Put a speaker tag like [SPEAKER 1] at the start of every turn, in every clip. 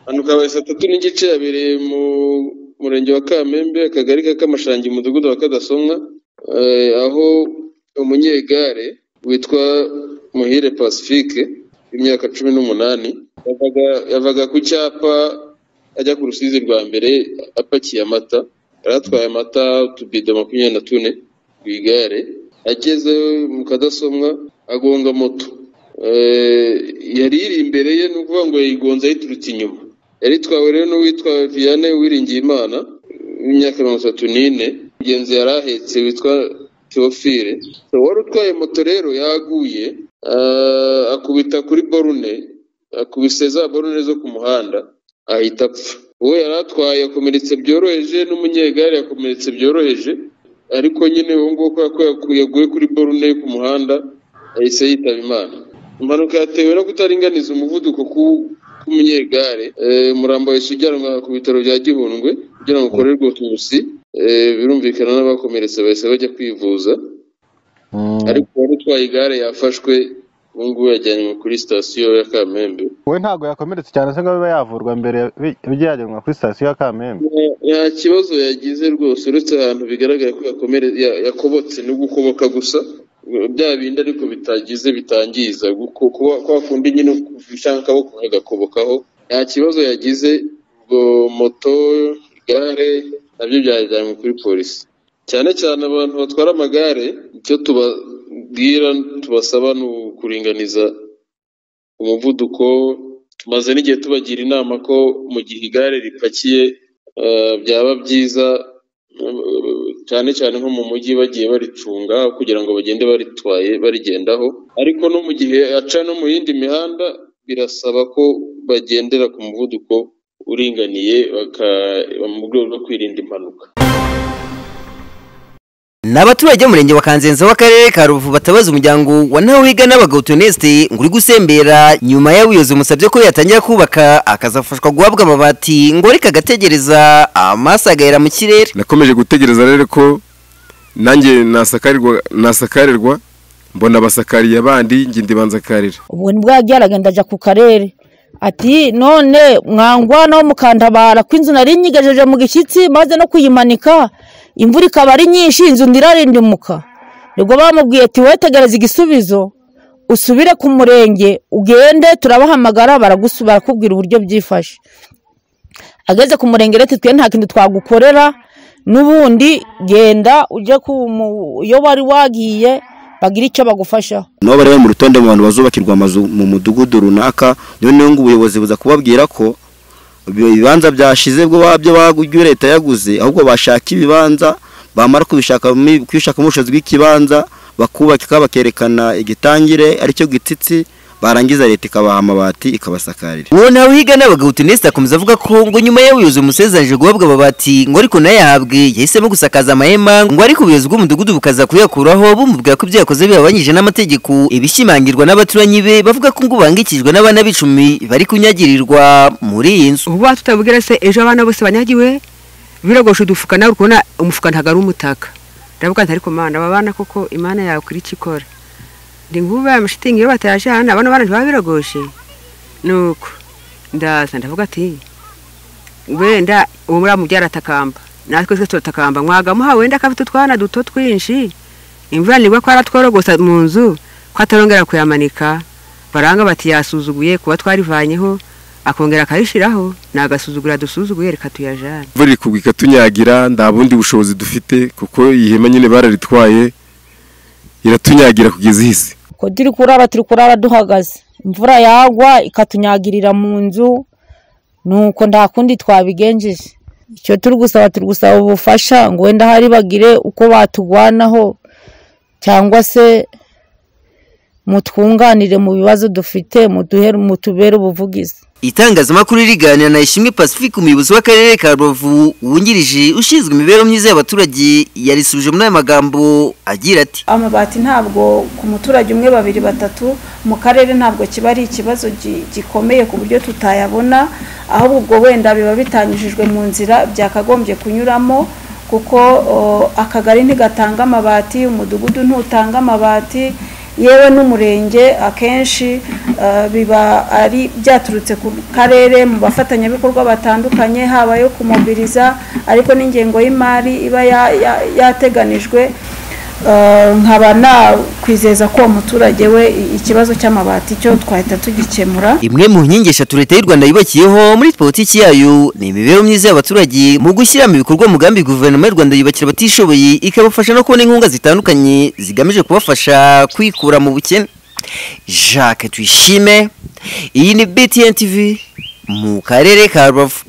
[SPEAKER 1] Hanuka abaye saa tatu n'igice yabereye mu murenge wa Kamembe, akagari ka Kamashangi, umudugudu wa Kadasomwa, eh, aho umunyegare witwa Muhire Pacifique w'imyaka cumi n'umunani yavaga, yavaga ku cyapa ajya ku rusizi rwa mbere apakiye amata, yari atwaye amata utubido makumyabiri na tune ku igare, ageze mu Kadasomwa agonga moto. Eh, yari iri imbere ye ni ukuvuga ngo yayigonze ayiturutse inyuma. Yari itwawe rero n'uwitwa Vianney Uwiringiyimana w'imyaka mirongo itatu n'ine, mugenzi yari ahetse witwa Theophile. So, wari utwaye moto rero yaguye eh, akubita kuri borune, akubise za borune zo ku muhanda ahita apfa. Uwo yari atwaye yakomeretse byoroheje n'umunyegare yakomeretse byoroheje, ariko nyine uwo nguwo kubera ko yaku- yaguye kuri borune yo ku muhanda yahise yitaba Imana. Impanuka yatewe no kutaringaniza umuvuduko ku ku munyegare Eh, Murambo yahise ujyanwa ku bitaro bya Gihundwe kugira ngo akorerwe ubuvuzi. Eh, birumvikana n'abakomeretse bahise bajya kwivuza,
[SPEAKER 2] Mm.
[SPEAKER 1] ariko uwari utwaye igare yafashwe ubu ngubu yajyanywe kuri sitasiyo ya Kamembe.
[SPEAKER 2] we ntabwo yakomeretse cyane se ngo abe yavurwa mbere bi- bijya yajyanwa kuri sitasiyo ya kamembe
[SPEAKER 1] nta nta kibazo yagize rwose uretse ahantu bigaragara ko yakomere ya- yakobotse no gukoboka gusa bya bindi ariko bitagize bitangiza guko- kuba- kwa kundi nyine ushaka akaboko kagakobokaho nta kibazo yagize ubwo moto igare nabyo byajyanywe kuri polisi cyane cyane abantu batwara amagare icyo tubabwira tubasaba ni ukuringaniza umuvuduko tumaze n'igihe tubagira inama ko mu gihe igare ripakiye eh, byaba byiza eh, cyane cyane nko mu mujyi bagiye baricunga kugira ngo bagende baritwaye barigendaho ariko no mu gihe aca no mu yindi mihanda birasaba ko bagendera ku muvuduko uringaniye baka- mu rwego rwo kwirinda impanuka
[SPEAKER 3] ni abaturage b'umurenge wa kanzenze w'akarere ka rubavu batabaza umuryango wa ntawiga n'abagabo toneste ngo uri gusembera nyuma y'abuyobozi bumusabye ko yatangira kubaka akazafashwa guhabwa amabati ngo areke agategereza amaso agahera mu kirere
[SPEAKER 4] nakomeje gutegereza rero ko nanjye nasakarirwa nasakarirwa mbona basakariye abandi njye ndibanzakarira
[SPEAKER 5] ubwo ni bwa byaragenda ajya ku karere ati none mwangwa no mukantabara ko inzu nari nyigejeje mu gishyitsi maze no kuyimanika imvura ikaba ari nyinshi inzu ndirarindimuka nibwo bamubwiye ati wetegereze igisubizo usubire ku murenge ugende turabahamagara baragusu- barakubwira uburyo byifashe ageze ku murenge rero ati twe nta kintu twagukorera n'ubundi genda ujye ku mu- iyo wari wagiye bagire icyo bagufashaho
[SPEAKER 6] nabo bari bari mu rutonde mu bantu bazubakirwa amazu mu mudugudu runaka noneho ngo ubuyobozi buza kubabwira ko ibibanza byashize bwo babyo baguryo leta yaguze ahubwo bashaka ibibanza bamara kubishaka mu- kubishaka mu bushobozi bw'ikibanza bakubaka bakerekana igitangire aricyo gitsitsi barangiza leta ikabaha amabati ikabasakarira
[SPEAKER 3] uwo ntawiga n'abagabo toneste akomeza avuga ko ngo nyuma y'abuyobozi bumusezeranyije guhabwa amabati ngo ariko nayo yahabwe yahisemo gusakaza amahema ngo ariko ubuyobozi bw'umudugudu bukaza kuyakuraho bumubwira ko ibyo yakoze bihabanyije n'amategeko ibishimangirwa n'abaturanyi be bavuga ko ngo bahangikijwe n'abana b'icumi bari kunyagirirwa muri iyi nzu
[SPEAKER 7] ubu batubwira se ejo abana bose banyagiwe birogoshe udufuka nawe uri kubona umufuka ntabwo ari umutaka ndavuga nti ariko mana aba bana koko imana yawe kuri icyo ikora ndi nk'ubu ya mashitingi iyo batayaje hano abana bana ntibabirogoshe nuko ndaza ndavuga ati wenda uwo muri mubyara atakamba natwe twese turatakamba mwagamuha wenda akafite utwana duto twinshi imvura nibwo ko aratworogosa mu nzu ko atarongera kuyamanika baranga bati yasuzuguye kuba twarivanyeho akongera akayishyiraho ni agasuzugura dusuzuguye reka tuyajane
[SPEAKER 4] imvura iri kugwa ikatunyagira nta bundi bushobozi dufite kuko iyi hema nyine bararitwaye iratunyagira kugeza ihise
[SPEAKER 5] ko turi kurara turi kurara duhagaze imvura yagwa ikatunyagirira mu nzu nuko nta kundi twabigenjeje icyo turi gusaba turi gusaba ubufasha ngo wenda hari bagire uko batugwanaho cyangwa se mutwunganire mu bibazo dufite muduhe- mutubere ubuvugizi
[SPEAKER 3] itangazamakuru riganira na ishimwe pacifique umuyobozi w'akarere ka rubavu wungirije ushinzwe imibereho myiza y'abaturage yarisubije muri aya magambo agira ati
[SPEAKER 8] amabati ntabwo ku muturage umwe babiri batatu mu karere ntabwo kiba ari ikibazo gi- gikomeye ku buryo tutayabona ahubwo ubwo wenda biba bitanyujijwe mu nzira byakagombye kunyuramo kuko o, akagari ntigatanga amabati umudugudu ntutanga amabati yewe n'umurenge akenshi eh, biba ari byaturutse ku karere mu bafatanyabikorwa batandukanye haba yo kumobiriza ariko n'ingengo y'imari iba ya- ya- yateganijwe eh, nkaba nakwizeza ko uwo muturage we i- ikibazo cy'amabati cyo twahita tugikemura
[SPEAKER 3] imwe mu nkingi eshatu leta y'u rwanda yubakiyeho muri politiki yayo ni imibereho myiza y'abaturage mu gushyira mu bikorwa umugambi guverinoma y'u rwanda yubakira abatishoboye ikabafasha no kubona inkunga zitandukanye zigamije kubafasha kwikura mu bukene jacques tuyishime iyi ni btn tv mu karere ka rubavu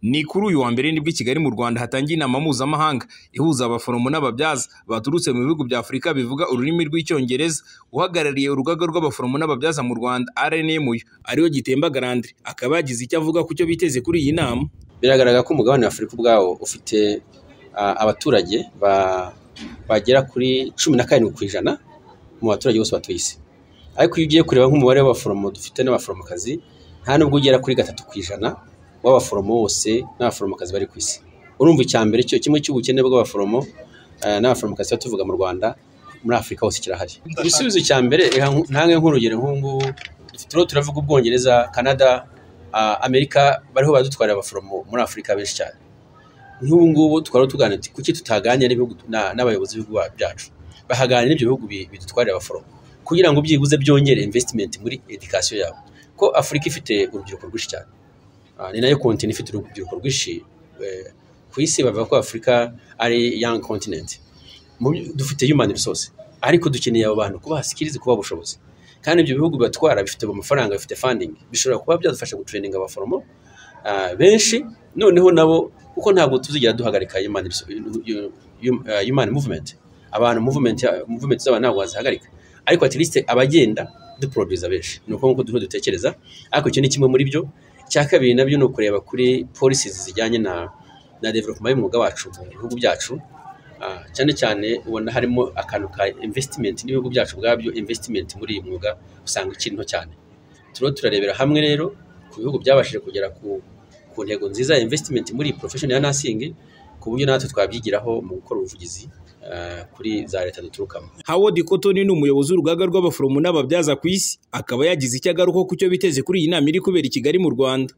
[SPEAKER 9] ni kuri uyu wa mbere nibwo i kigali mu rwanda hatangiye inama mpuzamahanga ihuza abaforomo n'ababyaza baturutse mu bihugu bya afurika bivuga ururimi rw'icyongereza uhagarariye urugaga rw'abaforomo n'ababyaza mu rwanda rnmu ariyo gitemba garandire akaba yagize icyo avuga ku cyo biteze kuri iyi nama
[SPEAKER 10] biragaragara ko umugabane wa afurika ubwawo ufite ah, abaturage ba- bagera kuri cumi na karindwi ku ijana mu baturage bose batuye isi ariko iyo ugiye kureba nk'umubare w'abaforomo dufite n'abaforomokazi nta nubwo ugera kuri gatatu ku ijana w'abaforomo bose n'abaforomokazi bari ku isi urumva icya mbere cyo kimwe cy'ubukene bw'abaforomo eh, n'abaforomokazi tuba tuvuga mu rwanda muri afurika hose kirahari igisubizo cya mbere reka nku- ntange nk'urugero nk'ubu ngubu turiho turavuga ubwongereza canada ah, amerika bariho baradutwarira abaforomo muri afurika benshi cyane nk'ubu ngubu twari tuganira tuti kuki tutaganira n'ibihugu na- n'abayobozi b'ibihugu byacu bahaganira n'ibyo bihugu bi- bidutwarira abaforomo kugira ngo byibuze byongere investment muri education yabo ko afurika ifite urubyiruko rwinshi cyane Ah, ni nayo kontinent ifite urubyiruko rwinshi eh, ku isi bavuga ko afurika ari young continent Mu byo- dufite human resource ariko dukeneye abo bantu kubaha skills kubaha ubushobozi kandi ibyo bihugu bibatwara bifite amafaranga bifite funding bishobora kuba byadufasha gutraininga abaforomo ah, benshi noneho nabo kuko ntabwo tuzigera duhagarika human resource- yu- yu- ah, human movement abantu movement ya- movement z'abantu ntabwo wazihagarika ariko at least abagenda duproduza benshi ni uko nguko duhora dutekereza ariko icyo ni kimwe muri byo icya kabiri nabyo ni ukureba kuri policies zijyanye na na development y'umwuga wacu mu bihugu byacu Ah, cyane cyane ubona harimo akantu ka investment n'ibihugu byacu ubwabyo investment muri iyi mwuga usanga ikiri nto cyane turiho turarebera hamwe rero ku bihugu byabashije kugera ku, ku ntego nziza ya investment muri iyi profession ya nursing ku buryo natwe twabyigiraho mu gukora ubuvugizi ah, kuri za leta duturukamo
[SPEAKER 9] howard cotton ni umuyobozi w'urugaga rw'abaforomo n'ababyaza ku isi akaba yagize icyo agaruka ku cyo biteze kuri iyi nama iri kubera i kigali mu rwanda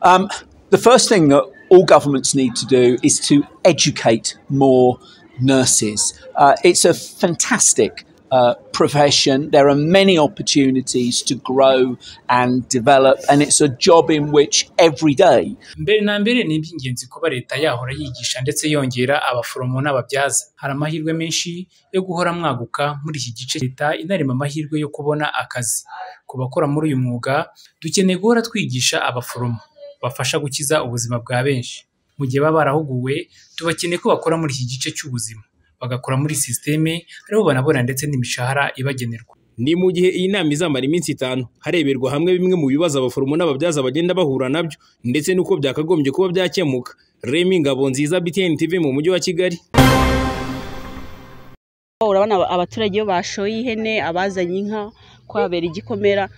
[SPEAKER 11] Um, the first thing that all governments need to do is to educate more nurses. Uh, it's a fantastic uh, profession. There are many opportunities to grow and develop, and it's a job in which every day
[SPEAKER 12] mbere na mbere ni iby'ingenzi kuba leta yahora yigisha ndetse yongera abaforomo n'ababyaza hari amahirwe menshi yo guhora mwaguka muri iki gice leta inarema amahirwe yo kubona akazi ku bakora muri uyu mwuga dukeneye guhora twigisha abaforomo bafasha gukiza ubuzima bwa benshi mu gihe baba barahuguwe tubakeneye ko bakora muri iki gice cy'ubuzima bagakora muri sisiteme ariho banabona ndetse n'imishahara ibagenerwa
[SPEAKER 9] ni mu gihe iyi nama izamara iminsi itanu hareberwa hamwe bimwe mu bibazo abaforomo n'ababyaza bagenda bahura nabyo ndetse n'uko byakagombye kuba byakemuka remi ngabo nziza btn tv mu mujyi wa kigali
[SPEAKER 13] urabona aba- abaturage iyo bashoye ihene abazanye inka kwabera igikomera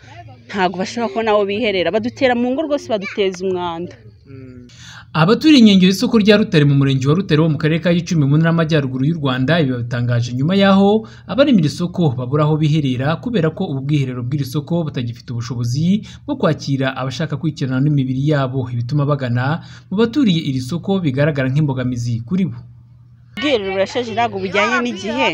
[SPEAKER 13] ntabwo bashobora kubona aho biherera badutera mu ngo rwose baduteza umwanda
[SPEAKER 12] Abaturiye inkengero z'isoko rya Rutare mu murenge wa Rutare wo mu karere ka Gicumbi mu ntara y'Amajyaruguru y'u Rwanda ibi babitangaje nyuma y'aho abarema iri soko babura aho biherera kubera ko ubu bwiherero bw'iri soko butagifite ubushobozi bwo kwakira abashaka kwikirana n'imibiri yabo ibituma bagana mu baturiye iri soko bigaragara nk'imbogamizi kuri bo
[SPEAKER 13] ubwiherero burashaje ntabwo bujyanye n'igihe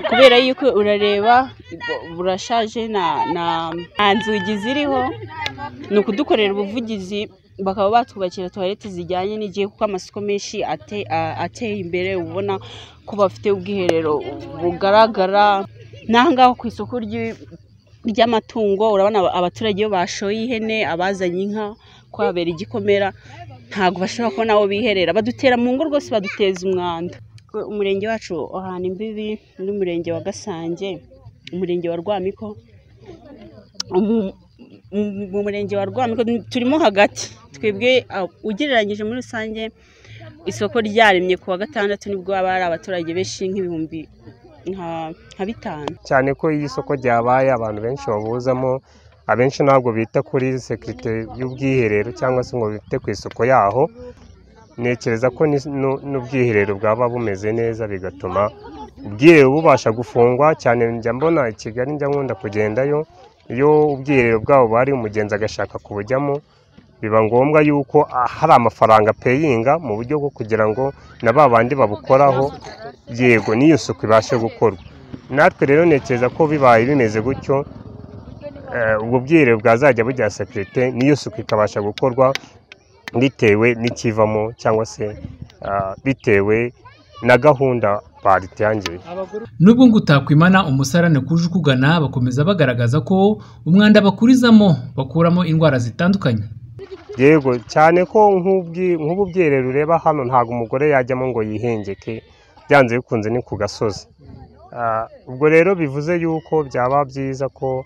[SPEAKER 13] kubera yuko urareba bu- burashaje na na nta nzugi ziriho ni ukudukorera ubuvugizi bakaba batwubakira tuwarete zijyanye n'igihe kuko amasoko menshi ate- a- ateye imbere ubona ko bafite ubwiherero bugaragara n'aha ngaha ku isoko ry'i- ry'amatungo urabona aba- abaturage iyo bashoye ihene abazanye inka kwabera igikomera ntabwo bashobora kubona aho biherera badutera mu ngo rwose baduteza umwanda Kwe- umurenge wacu uhana imbibi n'umurenge wa gasange umurenge wa rwamiko Umu- mu mu murenge wa rwamiko turimo hagati twebwe ah, ugereranyije muri rusange isoko ryaremye ku wa gatandatu nibwo baba hari abaturage benshi nk'ibihumbi nka- nka bitanu
[SPEAKER 14] cyane ko iyo isoko ryabaye abantu benshi babuzamo abenshi ntabwo bita kuri sekirite y'ubwiherero cyangwa se ngo bite ku isuku yaho ntekereza ko ni- nu- n'ubwiherero bwaba bumeze neza bigatuma ubwiherero bubasha gufungwa cyane njya mbona i kigali njya nkunda kugendayo iyo ubwiherero bwabo buhari umugenzi agashaka kubujyamo biba ngombwa yuko ah, hari amafaranga peyinga mu buryo bwo kugira ngo na ba bandi babukoraho yego n'iyo suku ibashe gukorwa natwe rero ntekereza ko bibaye bimeze gutyo eh, ubwo bwiherero bwazajya bugira sekirite n'iyo suku ikabasha gukorwa bitewe n'ikivamo cyangwa se ah, bitewe na gahunda baritangiye
[SPEAKER 12] Nubwo ngo utakwimana umusarane kuje ukugana bakomeza bagaragaza ko umwanda bakurizamo bakuramo indwara zitandukanye
[SPEAKER 14] yego cyane ko nk'ubwi- nk'ubu bwiherero ureba hano ntabwo umugore yajyamo ngo yihengeke byanze bikunze ni ku gasozi Ah, ubwo rero bivuze yuko byaba byiza ko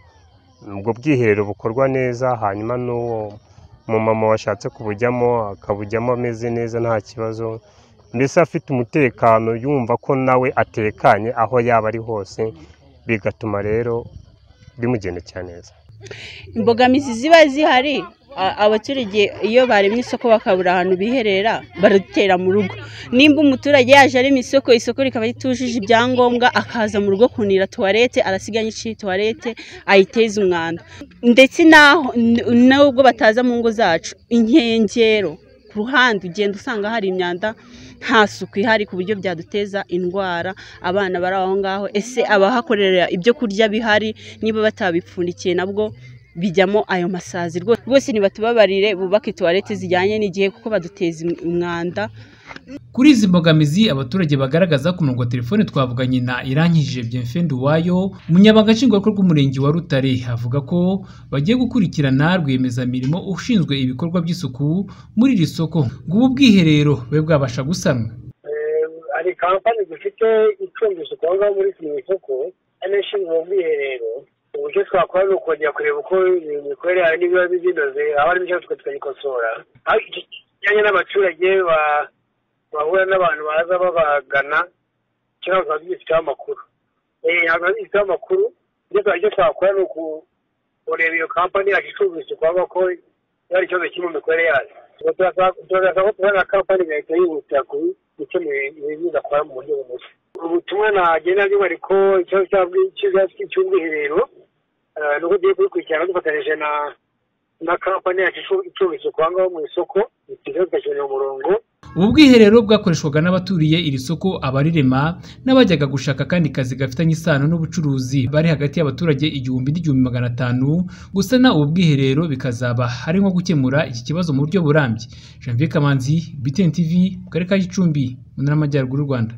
[SPEAKER 14] ubwo bwiherero bukorwa neza hanyuma n'uwo mumama washatse kubujyamo akabujyamo ameze neza nta kibazo mbese afite umutekano yumva ko nawe atekanye aho yaba ari hose bigatuma rero bimugendekera neza
[SPEAKER 13] imbogamizi ziba zihari a- abaturage iyo baremye isoko bakabura ahantu biherera barutera mu rugo nimba umuturage yaje ari mu isoko isoko rikaba ritujuje ibyangombwa akaza mu rugo kunira tuwarete arasiga nyinshi tuwarete ayiteza umwanda ndetse n'aho n- n'ubwo bataza mu ngo zacu inkengero ku ruhande ugenda usanga hari imyanda nta suku ihari ku buryo byaduteza indwara abana bari aho ngaho ese abahakorera ibyo kurya bihari niba batabipfundikiye nabwo bijyamo ayo masazi rwose rwose ntibatubabarire bubake tuwarete zijyanye n'igihe kuko baduteza im- umwanda
[SPEAKER 12] Kuri izi mbogamizi abaturage bagaragaza ku murongo wa telefone twavuganye na Irankije Bienfait Nduwayo umunyabanga nshingwabikorwa w'umurenge wa Rutare avuga ko bagiye gukurikirana rwiyemezamirimo ushinzwe ibikorwa by'isuku muri iri soko ngo ubu bwiherero bube bwabasha gusanwa
[SPEAKER 15] hari kampani zifite icumbi aho ngaho muri kino soko hano ishinzwe ubwiherero uburyo twakora ni ukongera kureba uko imikorere yayo n'ibiba bizinoze haba harimo icyo tukagikosora aho iki kijyanye n'abaturage ba- bahura n'abantu baza babagana cyangwa bikaba bigifiteho amakuru Eh, ntabwo bigifiteho amakuru ibyo twa- icyo twakora ni uku- kureba iyo kampani yacu icumbi isuku aho ngaho ko hari ikibazo kiri mu mikorere yayo Ubwo turasaba turasaba ko tubona kampani igahita yihutira kubi gukemura ibintu idakora mu buryo bunoze ubutumwa nagenda nyuma ariko ikibazo cy'ubwi- cy'ubwi- cy'ubwiherero eh, ni uko tugiye kubikurikirana dufatanyije na na kampani yacu icu- icuruza isuku aho ngaho mu isoko ikiza tugashyirira umurongo
[SPEAKER 12] ubu bwiherero bwakoreshwaga n'abaturiye iri soko abarirema n'abajyaga gushaka akandi kazi gafitanye isano n'ubucuruzi bari hagati y'abaturage igihumbi n'igihumbi magana atanu gusana ubu bwiherero bikazaba ari nko gukemura iki kibazo mu buryo burambye janvier kamanzi btn tv mu karere ka gicumbi mu ntara y'amajyaruguru y'u rwanda